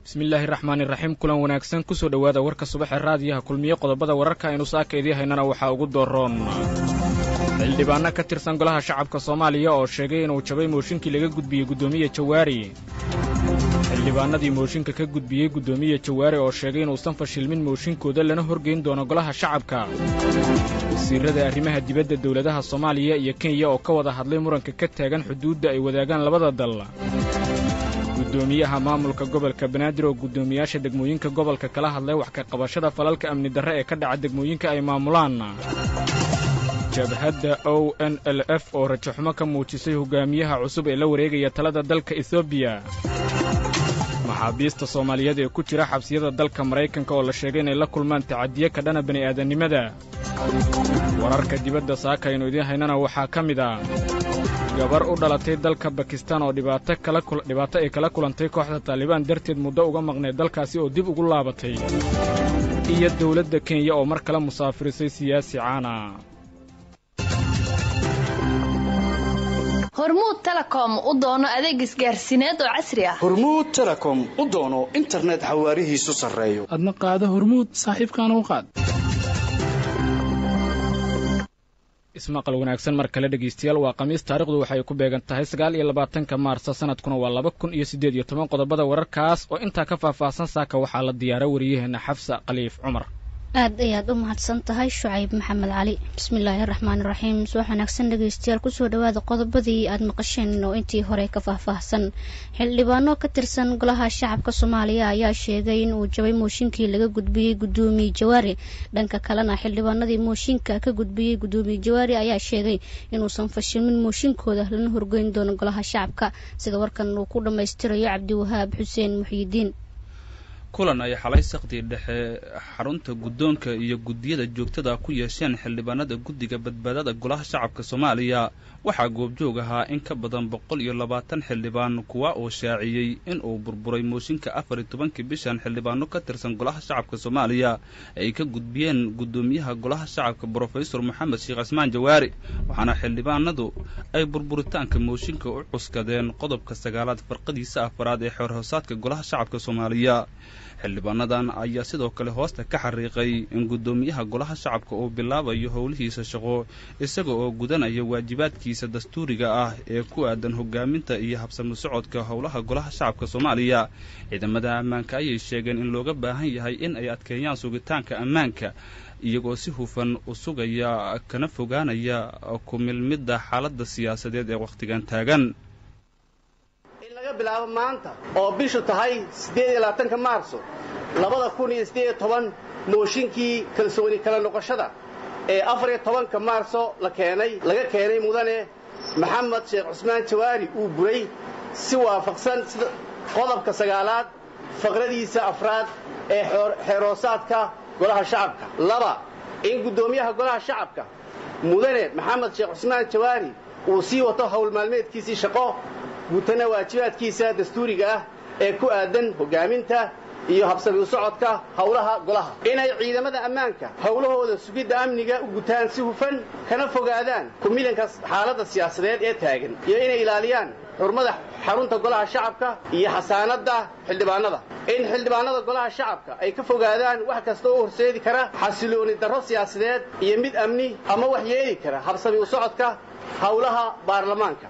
bismillaahi raxmaani raxiim kulan wanaagsan kusoo dhowaada warka subaxee raadiyaha kulmiye qodobada wararka aynu saaka idii haynana waxaa ugu dooroon xildhibaanno ka tirsan golaha shacabka soomaaliya oo sheegay inuu jabay mooshinkii laga gudbiyey guddoomiye jawaari xildhibaanadii mooshinka ka gudbiyey guddoomiye jawaari oo sheegay inuusan fashilmin mooshinkooda lana horgeyn doono golaha shacabka wasiirrada arrimaha dibadda dowladaha soomaaliya iyo kenya oo ka wada hadlay muranka ka taagan xuduudda ay wadaagaan labada dal guddoomiyaha maamulka gobolka banaadir oo guddoomiyaasha degmooyinka gobolka kala hadlay wax ka qabashada falalka amni darre ee ka dhaca degmooyinka ay maamulaan jabhadda o n l f oo rajaxumo ka muujisay hogaamiyaha cusub ee la wareegaya talada dalka etoobiya maxaabiista soomaaliyeed ee ku jira xabsiyada dalka maraykanka oo la sheegay inay la kulmaan tacadiye ka dhana bini'aadannimada wararka dibadda saaka aynu idiin haynana waxaa ka mid ah gabar u dhalatay dalka bakistaan oo dhibaato ay kala kulantay kooxda taalibaan darteed muddo uga maqnayd dalkaasi oo dib ugu laabatay iyo dawladda kenya oo mar kale musaafirisay siyaasi caana hormuud telekom u doono adeeg isgaarsiineed oo casri ah hormuud telekom u doono internet xawaarihiisu sarreeyo adna qaado hormuud saaxiibkaana u qaad ismaqal wanaagsan mar kale dhegaystayaal waa khamiis taarikhdu waxay ku beegan tahay sagaal iyo labaatanka maarsa sanadkuna waa laba kun iyo siddeed iyo toban qodobada wararkaas oo intaa ka faahfaahsan saaka waxaa la diyaara wariyaheenna xafsa khaliif cumar aad ayaad u mahadsan tahay shucayb maxamed cali bismillaahi raxmaani raxiim subax wanaagsan dhegaystayaal kusoo dhawaada qodobadii aad maqasheen oo intii hore ka faahfaahsan xildhibaano ka tirsan golaha shacabka soomaaliya ayaa sheegay in uu jabay mooshinkii laga gudbiyey guddoomiye jawaari dhanka kalena xildhibaanadii mooshinka ka gudbiyey guddoomiye jawaari ayaa sheegay inuusan fashilmin mooshinkooda lana horgeyn doono golaha shacabka sida warkan uu ku dhammaystirayo cabdiwahaab xuseen muxyidiin kulan ay xalay saqdii dhexe xarunta guddoonka iyo guddiyada joogtada ku yeesheen xildhibaanada guddiga badbaadada golaha shacabka soomaaliya waxaa goobjoog ahaa in ka badan boqol iyo labaatan xildhibaan kuwa oo shaaciyey in uu burburay mooshinka afar iyo tobankii bishan xildhibaano ka tirsan golaha shacabka soomaaliya ay ka gudbiyeen guddoomiyaha golaha shacabka brofesor moxamed sheekh cismaan jawaari waxaana xildhibaanadu ay burburitaanka mooshinka u cuskadeen qodobka sagaalaad farqadiisa afaraad ee xeerhoosaadka golaha shacabka soomaaliya xildhibaanadan ayaa sidoo kale hoosta ka xariiqay in guddoomiyaha golaha shacabka uu bilaabayo howlihiisa shaqo isaga oo gudanaya waajibaadkiisa dastuuriga ah ee ku aadan hogaaminta iyo habsami socodka howlaha golaha shacabka soomaaliya ciidamada ammaanka ayay sheegeen in looga baahan yahay in ay adkeeyaan sugitaanka ammaanka iyagoo si hufan u sugaya kana fogaanaya ku milmidda xaaladda siyaasadeed ee wakhtigan taagan bilaabo maanta oo bishu tahay siddeed iyo labaatanka maarso labada kun iyo siddeed iyo toban mooshinkii kalsooni kala noqoshada ee afar iyo tobanka maarso la keenay laga keenay mudane maxamed sheekh cusmaan jawaari uu buray si waafaqsan sida qodobka sagaalaad faqradiisa afraad ee xeeroosaadka golaha shacabka laba in guddoomiyaha golaha shacabka mudane maxamed sheekh cusmaan jawaari uu sii wato howl maalmeedkiisii shaqo guutana waajibaadkiisa dastuuriga ah ee ku aadan hogaaminta iyo habsami u socodka howlaha golaha inay ciidamada ammaanka howlahooda sugidda amniga u gutaan si hufan kana fogaadaan kumilanka xaaladda siyaasadeed ee taagan iyo inay ilaaliyaan xurmada xarunta golaha shacabka iyo xasaanadda xildhibaanada in xildhibaanada golaha shacabka ay ka fogaadaan wax kasta oo horseedi kara xasilooni darro siyaasadeed iyo mid amni ama wax yeeli kara habsami u socodka howlaha baarlamaanka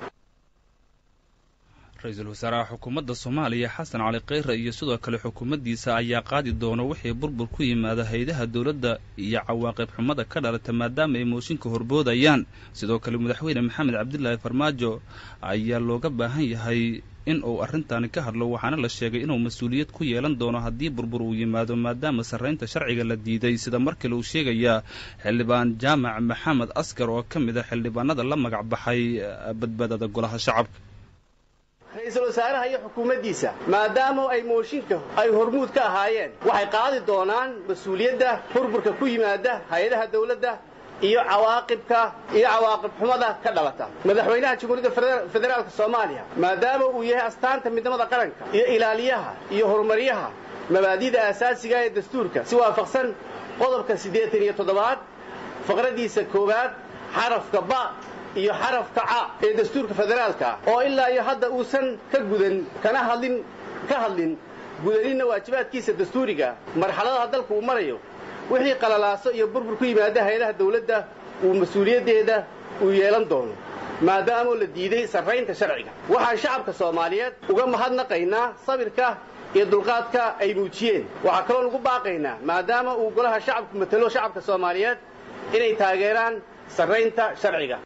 ra-iisul wasaaraha xukuumadda soomaaliya xasan cali kheyre iyo sidoo kale xukuumaddiisa ayaa qaadi doona wixii burbur ku yimaada haydaha dowladda iyo cawaaqib xumada ka dhalata maadaama ay mooshinka horboodayaan sidoo kale madaxweyne maxamed cabdilaahi farmaajo ayaa looga baahan yahay in uu arrintaani ka hadlo waxaana la sheegay inuu mas-uuliyad ku yeelan doono haddii burbur uu yimaado maadaama sarraynta sharciga la diiday sida mar kale uu sheegayaa xildhibaan jaamac maxamed askar oo ka mid a xildhibaanada la magac baxay badbaadada golaha shacabka ra-iisul wasaaraha iyo xukuumaddiisa maadaama ay mooshinka ay hormuud ka ahaayeen waxay qaadi doonaan mas-uuliyadda burburka ku yimaada hay-adaha dawladda iyo cawaaqibka iyo cawaaqib xumada ka dhalata madaxweynaha jamhuuriyadda federaalka soomaaliya maadaama uu yahay astaanta midnimada qaranka iyo ilaaliyaha iyo horumaryaha mabaadida aasaasiga ee dastuurka si waafaqsan qodobka siddeetan iyo toddobaad faqraddiisa koowaad xarafka ba iyo xarafka ca ee dastuurka federaalka ah oo ilaa iyo hadda uusan ka gudan kana hadlin ka hadlin gudaninna waajibaadkiisa dastuuriga marxaladaha dalku uu marayo wixii qalalaaso iyo burbur ku yimaada hay-adaha dawladda uu mas-uuliyaddeeda uu yeelan doono maadaamoo la diiday sarraynta sharciga waxaan shacabka soomaaliyeed uga mahadnaqaynaa sabirka iyo dulqaadka ay muujiyeen waxaa kaloo lagu baaqaynaa maadaama uu golaha shacabku matalo shacabka soomaaliyeed inay taageeraan sarraynta sharciga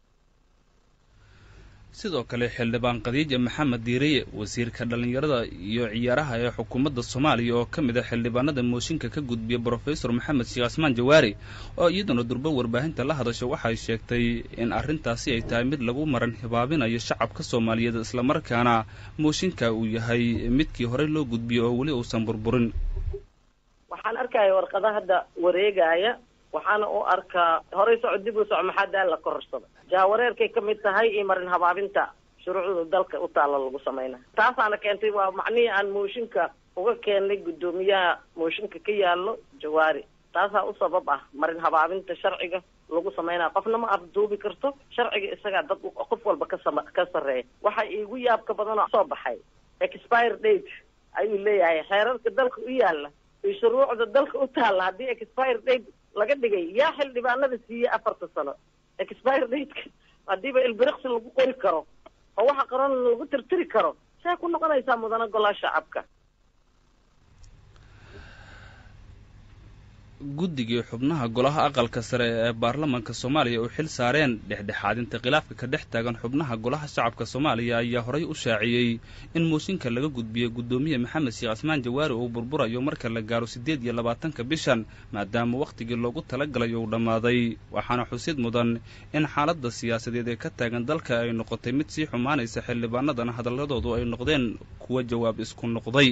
sidoo kale xildhibaan khadiija maxamed diiriye wasiirka dhallinyarada iyo ciyaaraha ee xukuumadda soomaaliya oo ka mid ah xildhibaanada mooshinka ka gudbiya brofesor maxamed sheekh asmaan jawaari oo iyaduna durbo warbaahinta la hadasha waxay sheegtay in arrintaasi ay tahay mid lagu maran hibaabinayo shacabka soomaaliyeed islamarkaana mooshinka uu yahay midkii horey loo gudbiyey oo weli uusan burburin waxaan arkaya warqada hadda wareegaya waxaana u arkaa horay soco dib u soco maxaa daal la kororsada jaawareerkay ka mid tahay iyo marin habaabinta shuruucda dalka u taalla lagu samaynayo taasaana keentay waa macnihii aan mooshinka uga keennay guddoomiyaha mooshinka ka yaallo jawaari taasaa u sabab ah marin habaabinta sharciga lagu samaynaya qofna ma afduubi karto sharciga isagaa dad qof walba kasama ka sarreeya waxa iigu yaabka badanoo soo baxay expire date ayuu leeyahay xeerarka dalka u yaalla iyo shuruucda dalka u taalla haddii expire date laga dhigay yaa xildhibaanada siiyey afarta sano expire dateka haddiiba ilbiriqsi lagu qori karo oo waxa qaran lagu tirtiri karo see ku noqonaysaa mudana golaha shacabka guddigii xubnaha golaha aqalka sare ee baarlamaanka soomaaliya u xil saareen dhexdhexaadinta khilaafka ka dhex taagan xubnaha golaha shacabka soomaaliya ayaa horay u shaaciyey in mooshinka laga gudbiyey guddoomiye maxamed sheekh asmaan jawaari uu burburayo marka la gaaro siddeed iyo labaatanka bishan maadaama wakhtigii loogu talagalay uu dhammaaday waxaana xusid mudan in xaaladda siyaasadeed ee ka taagan dalka ay noqotay mid sii xumaanaysa xildhibaanadana hadalladoodu ay noqdeen kuwa jawaab isku noqday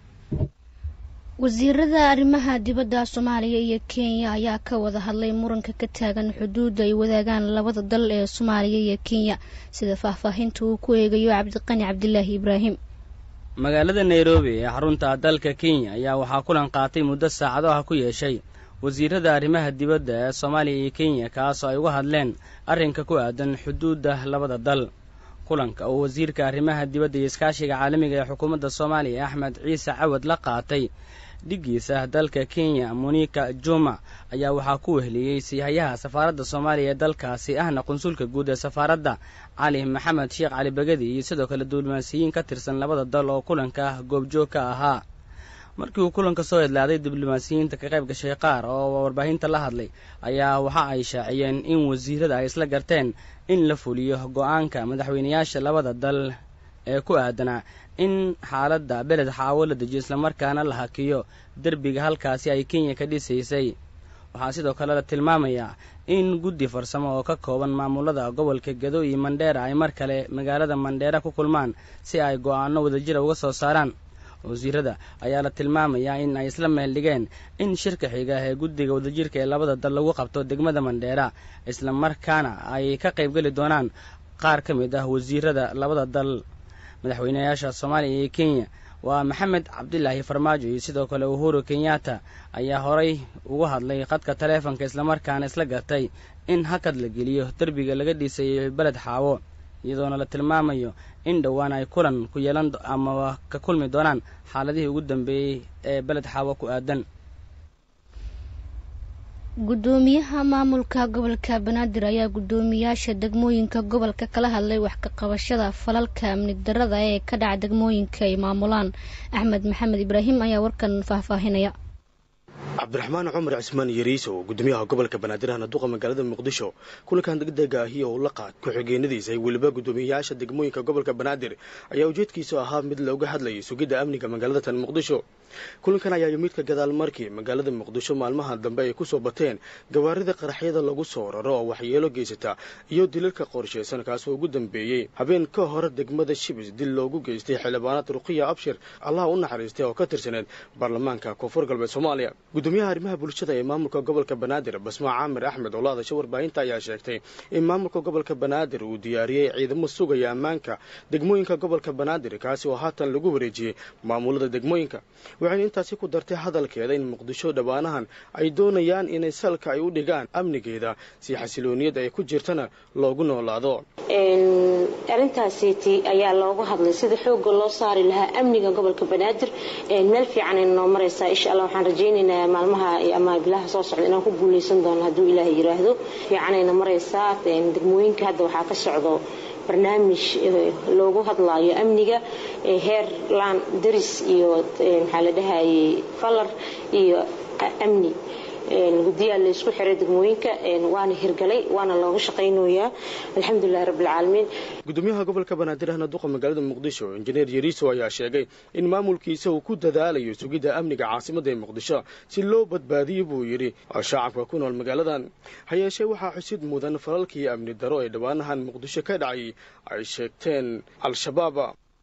wasiirada arrimaha dibadda soomaaliya iyo kenya ayaa ka wada hadlay muranka ka taagan xuduudda ay wadaagaan labada dal ee soomaaliya iyo kenya sida faahfaahinta uu ku eegayo cabdiqani cabdilaahi ibraahim magaalada nairobi ee xarunta dalka kenya ayaa waxaa kulan qaatay muddo saacado ah ku yeeshay wasiirada arrimaha dibadda ee soomaaliya iyo kenya kaasoo ay uga hadleen arrinka ku aadan xuduudda labada dal kulanka oo wasiirka arrimaha dibadda iyo iskaashiga caalamiga ee xukuumadda soomaaliya axmed ciise cawad la qaatay dhiggiisa dalka kenya monika juma ayaa waxaa ku weheliyey siihayaha safaaradda soomaaliya ee dalkaasi ahna qunsulka guud ee safaaradda cali maxamed sheekh cali begedi iyo sidoo kale diblomaasiyiin ka tirsan labada dal oo kulanka goobjoog ka ahaa markii uu kulanka soo hedlaaday diblomaasiyiinta ka qayb gashay qaar oo warbaahinta la hadlay ayaa waxa ay shaaciyeen in wasiirada ay isla garteen in la fuliyo go-aanka madaxweynayaasha labada dal ee ku aadanaa in xaaladda beled xaawo la dejiyo islamarkaana la hakiyo derbiga halkaasi ay kenya ka dhisaysay waxaa sidoo kale la tilmaamayaa in guddi farsamo oo ka kooban maamulada gobolka gedo iyo mandheera ay mar kale magaalada mandheera ku kulmaan si ay go-aano wadajira uga soo saaraan wasiirada ayaa la tilmaamayaa in ay isla meel dhigeen in shirka xiga ee guddiga wadajirka ee labada dal lagu qabto degmada mandheera islamarkaana ay ka qaybgeli doonaan qaar ka mid ah wasiirada labada dal madaxweynayaasha soomaaliya iyo kenya waa maxamed cabdilaahi farmaajo iyo sidoo kale uhuru kenyatta ayaa horay uga hadlay khadka taleefonka islamarkaana isla gartay in hakad la geliyo derbiga laga dhisayo beled xaawo iyadoona la tilmaamayo in dhowaan ay kulan ku yeelan ama ka kulmi doonaan xaaladihii ugu dambeeyey ee beled xaawo ku aadan guddoomiyaha maamulka gobolka banaadir ayaa guddoomiyaasha degmooyinka gobolka kala hadlay wax ka qabashada falalka amni darada ee ka dhaca degmooyinka ay maamulaan axmed maxamed ibraahim ayaa warkan faahfaahinaya cabdiraxmaan cumar cismaan yariiso gudoomiyaha gobolka banaadir ahna duqa magaalada muqdisho kulankan degdega ahi oo la qaad ku-xigeenadiisa ay weliba guddoomiyayaasha degmooyinka gobolka banaadir ayaa ujeedkiisu ahaa mid looga hadlayay sugidda amniga magaalada tan muqdisho kulankan ayaa yimid ka gadaal markii magaalada muqdisho maalmaha dambe ay kusoo bateen gawaarida qaraxyada lagu soo raro oo waxyeelo geysata iyo dilalka qorshaysan kaasoo ugu dambeeyey habeen ka hore degmada shibis dil loogu geystay xildhibaanad ruqiya abshir allaha u naxariistay oo ka tirsaneed baarlamaanka koonfur galbeed soomaaliya gudoomiyaha arrimaha bulshada ee maamulka gobolka banaadir basmaa caamir axmed oo la hadasha warbaahinta ayaa sheegtay in maamulka gobolka banaadir uu diyaariyey ciidamo sugaya ammaanka degmooyinka gobolka banaadir kaasi oo haatan lagu wareejiyey maamulada degmooyinka waxayna intaasi ku dartay hadalkeeda in muqdisho dhowaanahan ay doonayaan inay salka ay u dhigaan amnigeeda si xasilooniyad ay ku jirtana loogu noolaado arrintaasiti ayaa loogu hadlay sida xoogga loo saari lahaa amniga gobolka banaadir meel fiican ayna noo maraysaa insha allah waxaan rajaynaynaa maalmaha ama bilaha soo socda inaan ku guuleysan doono hadduu ilaahay yiraahdo fiicanayna maraysaa degmooyinka hadda waxaa ka socdo barnaamij loogu hadlaayo amniga heer laan daris iyo maxaa la dhahayay falar iyo amni guddiyaa la isku xiray degmooyinka waana hirgalay waana looga shaqaynayaa alxamdulilahi rabbilcaalamiin gudoomiyaha gobolka banaadir ahna duqa magaalada muqdisho injineer yariiso ayaa sheegay in maamulkiisa uu ku dadaalayo sugidda amniga caasimadda ee muqdisho si loo badbaadiyo buu yidhi shacabka ku nool magaaladan ha yeeshee waxaa xusid mudan falalkii amni daro ee dhowaanahan muqdisho ka dhacay ay sheegteen al-shabaab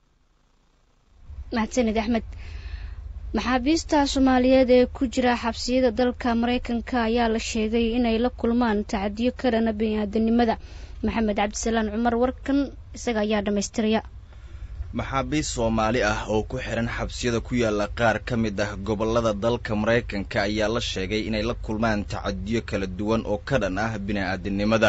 mahadsanid axmed maxaabiista soomaaliyeed ee ku jira xabsiyada dalka maraykanka ayaa la sheegay inay la kulmaan tacadiyo ka dhana bini-aadanimada maxamed cabdisalaan cumar warkan isaga ayaa dhammaystiraya maxaabiist soomaali ah oo ku xihan xabsiyada ku yaala qaar ka mid ah gobollada dalka maraykanka ayaa la sheegay inay la kulmaan tacadiyo kala duwan oo ka dhan ah bini-aadanimada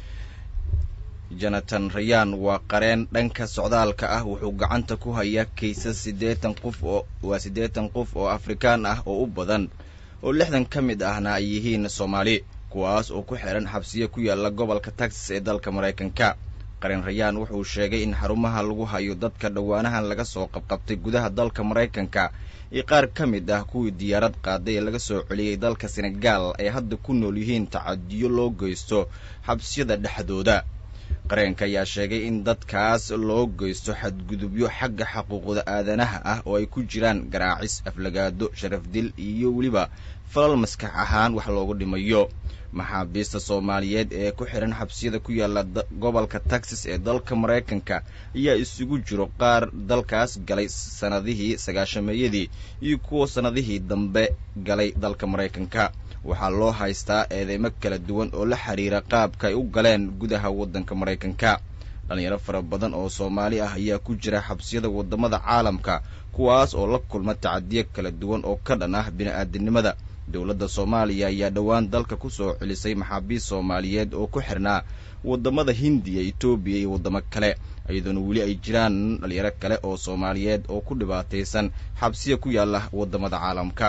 jonathan rayaan waa qareen dhanka socdaalka ah wuxuu gacanta ku hayaa kaysas siddeetan qof oo waa siddeetan qof oo afrikaan ah oo u badan oo lixdan ka mid ahna ay yihiin soomaali kuwaas oo ku xihan xabsiyo ku yaala gobolka texas ee dalka maraykanka qareen rayaan wuxuu sheegay in xarumaha lagu hayo dadka dhowaanahan laga soo qabqabtay gudaha dalka maraykanka iyo qaar ka mid ah kuwii diyaarad qaaday ee laga soo celiyey dalka senegaal ay hadda ku nool yihiin tacadiyo loo geysto xabsiyada dhexdooda qareenka ayaa sheegay in dadkaas loo geysto xadgudubyo xagga xuquuqda aadanaha ah oo ay ku jiraan garaacis aflagaado sharafdil iyo weliba falal maskax ahaan wax loogu dhimayo maxaabiista soomaaliyeed ee ku xihan xabsiyada ku yaala gobolka texas ee dalka maraykanka ayaa isugu jiro qaar dalkaas galay sannadihii sagaashameeyadii iyo kuwa sannadihii dambe galay dalka maraykanka waxaa loo haystaa eedeymo kala duwan oo la xiriira qaabka ay u galeen gudaha waddanka maraykanka dhallinyaro fara badan oo soomaali ah ayaa ku jira xabsiyada waddamada caalamka kuwaas oo la kulma tacadiyo kala duwan oo ka dhan ah bini-aadanimada dowladda soomaaliya ayaa dhowaan dalka ku soo celisay maxaabiist soomaaliyeed oo ku xirnaa waddamada hindiya etoobiya iyo waddamo kale iyadoona weli ay jiraan dhalinyaro kale oo soomaaliyeed oo ku dhibaataysan xabsiya ku yaala waddamada caalamka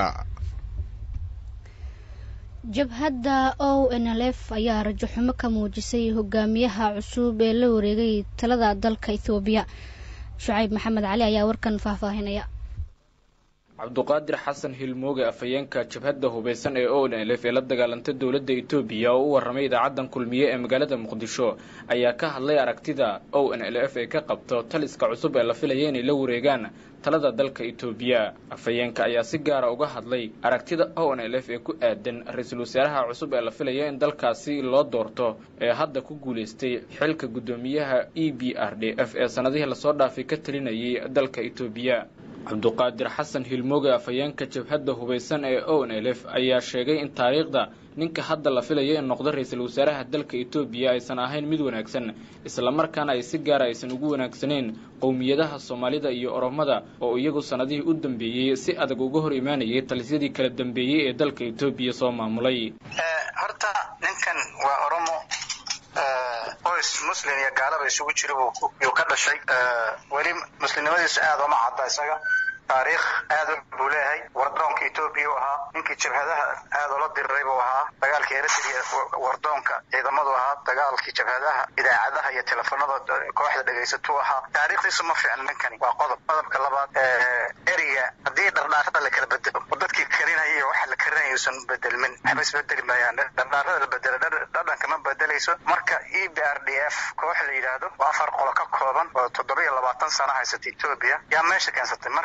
jabhadda o n l f ayaa rajo xumo ka muujisay hogaamiyaha cusub ee la wareegay talada dalka ethoobiya shucayb maxamed cali ayaa warkan faahfaahinaya cabduqaadir xasan hilmooge afhayeenka jabhadda hubaysan ee o n l f ee la dagaalantay dowladda etoobiya oo u warramay idaacaddan kulmiye ee magaalada muqdisho ayaa ka hadlay aragtida o n l f ee ka qabto taliska cusub ee la filaya inay la wareegaan talada dalka etoobiya afhayeenka ayaa si gaara uga hadlay aragtida o n l f ee ku aadan ra-iisul wasaaraha cusub ee la filaya in dalkaasi loo doorto ee hadda ku guulaystay xilka guddoomiyaha e b r d f ee sannadihii lasoo dhaafay ka talinayay dalka etoobiya cabduqaadir xasan hilmooge afhayeenka jabhadda hubaysan ee o n l f ayaa sheegay in taariikhda ninka hadda la filayo in noqdo ra-iisul wasaaraha dalka etoobiya aysan ahayn mid wanaagsan islamarkaana ay si gaara aysan ugu wanaagsaneyn qowmiyadaha soomaalida iyo oromada oo iyagu sannadihii u dambeeyey si adag uga hor imaanayay talisyadii kala dambeeyey ee dalka etoobiya soo maamulay horta ninkan waa oromo qoys muslim iyo gaalaba isugu jira yuu ka dhashay weli muslimnimadiisu aad uma cadda isaga taariikh aad buu leeyahay wardoonka etoobiya u ahaa ninkii jabhadaha aad oola diriray buu ahaa dagaalkii eritrea wardoonka ciidamadu ahaa dagaalkii jabhadaha idaacadaha iyo telefoonada kooxda dhegaysatuu ahaa taariikhdiisu ma fiicna ninkani waa qodob qodobka labaad eriga haddii dhardhaarada la kala bedelo oo dadkii karinaya iyo waxa la karinaya usan bedelmin waxba isbedeli maayaan dhardhaarada la bedelo dhadhanka ma bedelayso marka e b r d f koox la yidhaahdo waa afar qolo ka kooban oo toddoba iyo labaatan sano haysata etoobiya yaa meesha keensatay marka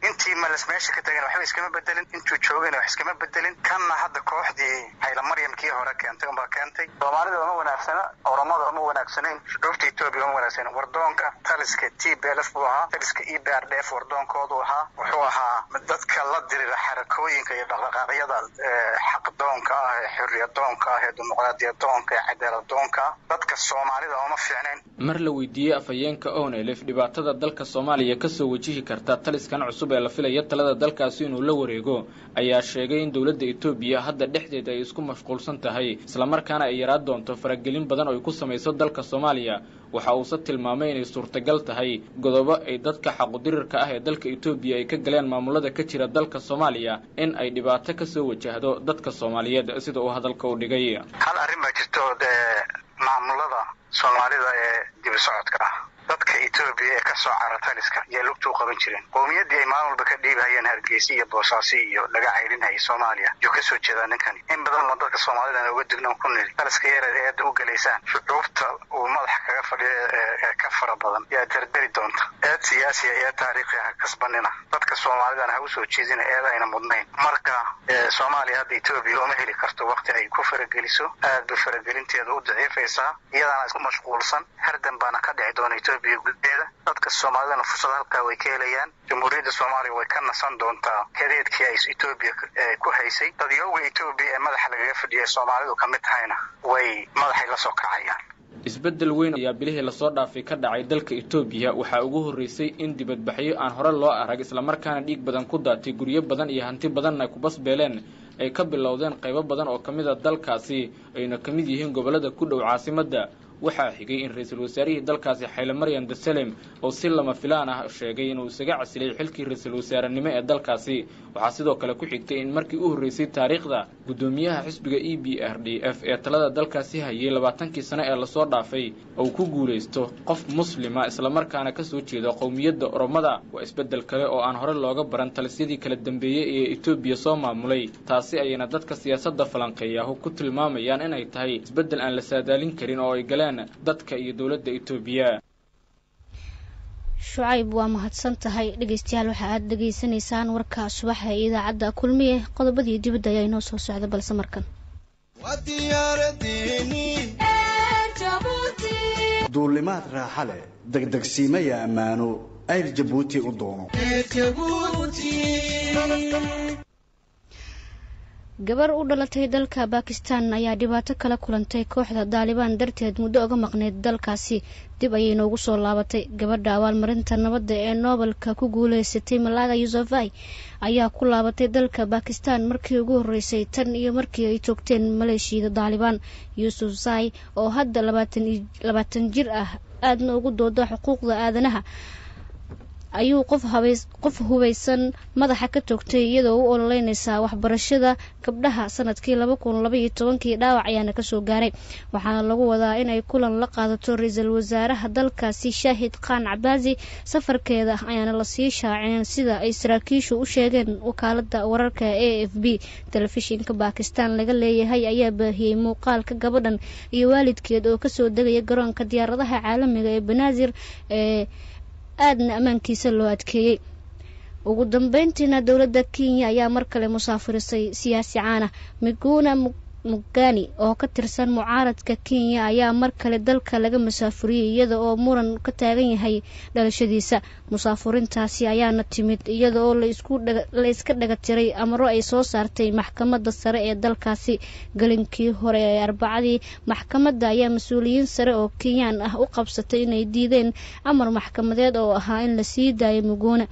intii malas meesha ka tagan waxba iskama bedelin intuu joogayna wax iskama bedelin kanna hadda kooxdii hayla maryam kii hore keentay unbaa keentay soomaalida uma wanaagsana oromada uma wanaagsanayn shucuubta etoobiya uma wanaagsanan wardoonka taliska t b l f buu ahaa taliska e b r d f wardoonkoodu ahaa wuxuu ahaa dadka la dirira xarakooyinka iyo dhaqdhaqaaqyada xaqdoonka ah ee xorriyadoonka ah ee dimuqraadiyadoonka ee cadaaladoonka ah dadka soomaalida uma fiicnayn mar la weydiiyey afhayeenka onelf dhibaatada dalka soomaaliya kasoo wajihi karta taliskan cusub ee la filaya talada dalkaasi inuu la wareego ayaa sheegay in dowladda etoobiya hadda dhexdeeda ay isku mashquulsan tahay islamarkaana ay yaraa doonto faragelin badan oo ay ku samayso dalka soomaaliya waxa uuse tilmaamay inay suurtagal tahay godobo ay dadka xaqudirirka ah ee dalka etoobiya ay ka galeen maamulada ka jira dalka soomaaliya in ay dhibaato kasoo wajahdo dadka soomaaliyeed sida uu hadalka u dhigay hal arrin baa jirto dee maamulada soomaalida ee dibi socodka ah dadka etoobiya ee kasoo cara taliska yaa lugta u qaban jireen qowmiyaddii ay maalin walba ka dhiibahayeen hargeysa iyo boosaaso iyo laga caydhinhayay soomaaliya yuu kasoo jeedaa ninkani in badan oo dadka soomaalidana uga dignan ku niri taliska yareed ee eedda u gelaysaan shucuubta uu madaxa kaga fadhiyo ee ka fara badan yaa dardari doonta eed siyaasiya ee taariikhi ha kasbanina dadka soomaalidana ha usoo jeedina eed ayna mudnayn marka soomaaliya hadda etoobiya uma heli karto wakti ay ku farageliso aad bay faragelinteeda u daciifaysaa iyadaana isku mashquulsan hardan baana ka dhici doona etoobiya gudaheeda dadka soomaalidana fursad halkaa way ka helayaan jamhuuriyadda soomaaliya way ka nasan doontaa kadeedkii ay etoobiya ku haysay dadyooga etoobiya ee madaxa lagaga fadhiya soomaalidu ka mid tahayna way madaxay la soo kacayaan isbeddel weyn ayaa bilihii lasoo dhaafay ka dhacay dalka etoobiya waxaa ugu horreysay in dibadbaxyo aan hore loo arag islamarkaana dhiig badan ku daatay guryo badan iyo hanti badanna ay ku basbeeleen ay ka bilowdeen qaybo badan oo ka mid a dalkaasi ayna ka mid yihiin gobollada ku dhow caasimadda waxaa xigay in ra-iisul wasaarihii dalkaasi xayle maryan desalem oo si lama filaan ah sheegay inuu isaga casilay xilkii ra-iisul wasaarenimo ee dalkaasi waxaa sidoo kale ku xigtay in markii u horreysay taariikhda guddoomiyaha xisbiga e b r d f ee talada dalkaasi hayay labaatankii sano ee lasoo dhaafay uu ku guulaysto qof muslima islamarkaana kasoo jeeda qowmiyadda oromada waa isbeddel kale oo aan hore looga baran talisyadii kala dambeeyey ee etoobiya soo maamulay taasi ayayna dadka siyaasadda falanqeeyahu ku tilmaamayaan inay tahay isbeddel aan la saadaalin karin oo ay galeen dadka iyo dowladda etoobiya shucayb waa mahadsan tahay dhegeystayaal waxa aad dhegeysanaysaan warka subaxa ee idaacadda kulmiye qodobadii dibadda ayaa inoo soo socda balse markan duulimaad raaxa leh degdegsiimaya ammaano ayr jabuuti u doono gabar u dhalatay dalka bakistan ayaa dhibaato kala kulantay kooxda daalibaan darteed muddo uga maqneyd dalkaasi dib ayay noogu soo laabatay gabadha abaalmarinta nabadda ee noobelka ku guuleysatay malaga yusufai ayaa ku laabatay dalka bakistan markii ugu horreysay tan iyo markii ay toogteen maleeshiyada daalibaan yuusuf sai oo hadda labaatan jir ah aadna ugu dooda xuquuqda aadanaha ayuu qof hubaysan madaxa ka toogtay iyadoo u ololeynaysaa waxbarashada gabdhaha sanadkii laba kun labaiyo tobankii dhaawac ayaana kasoo gaaray waxaana lagu wadaa inay kulan la qaadato ra-iisul wasaaraha dalkaasi shaahid khan cabaasi safarkeeda ayaana lasii shaaceen sida ay saraakiishu u sheegeen wakaalada wararka a f b telefishinka bakistan laga leeyahay ayaa baahiyey muuqaalka gabadhan iyo waalidkeed oo kasoo degaya garoonka diyaaradaha caalamiga ee banaadir ee aadna ammaankiisa loo adkeeyey ugu dambeyntiina dowladda kenya ayaa mar kale musaafirisay siyaasi caana miguna mugani oo ka tirsan mucaaradka kenya ayaa mar kale dalka laga musaafuriyey iyada oo muran ka taagan yahay dhalashadiisa musaafurintaasi ayaana timid iyada oo la iska dhaga tiray amaro ay soo saartay maxkamadda sare ee dalkaasi galinkii hore ee arbacadii maxkamadda ayaa mas-uuliyiin sare oo kenyaan ah u qabsatay inay diideen amar maxkamadeed oo ahaa in la sii daayo muguna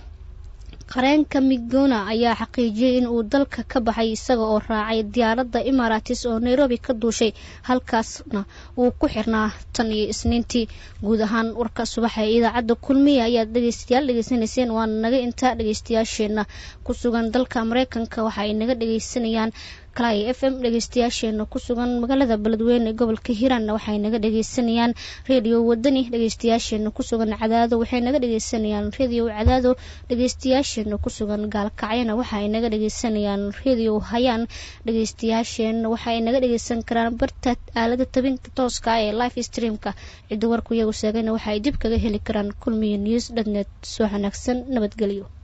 qareenka miguna ayaa xaqiijiyey in uu dalka ka baxay isaga oo raacay diyaaradda imaratis oo nairobi ka duushay halkaasna uu ku xirnaa tan iyo isniintii guud ahaan warka subaxa ee idaacadda kulmiya ayaad dhegeystayaal dhegeysanayseen waana naga intaa dhegeystayaasheena ku sugan dalka mareykanka waxa ay naga dhegeysanayaan kalay f m dhegeystayaasheena ku sugan magaalada beledweyne ee gobolka hiiraanna waxay naga dhegeysanayaan redio wadani dhegeystayaasheena ku sugan cadaado waxay naga dhegeysanayaan redio cadaado dhegeystayaasheena ku sugan gaalkacyana waxaay naga dhegeysanayaan redio hayaan dhegeystayaasheena waxaay naga dhegeysan karaan barta aalada tabinta tooska ee life streamka ciddi warku iyagu sheegayna waxaay dib kaga heli karaan kulmiya news dhatnet soo wanaagsan nabadgelyo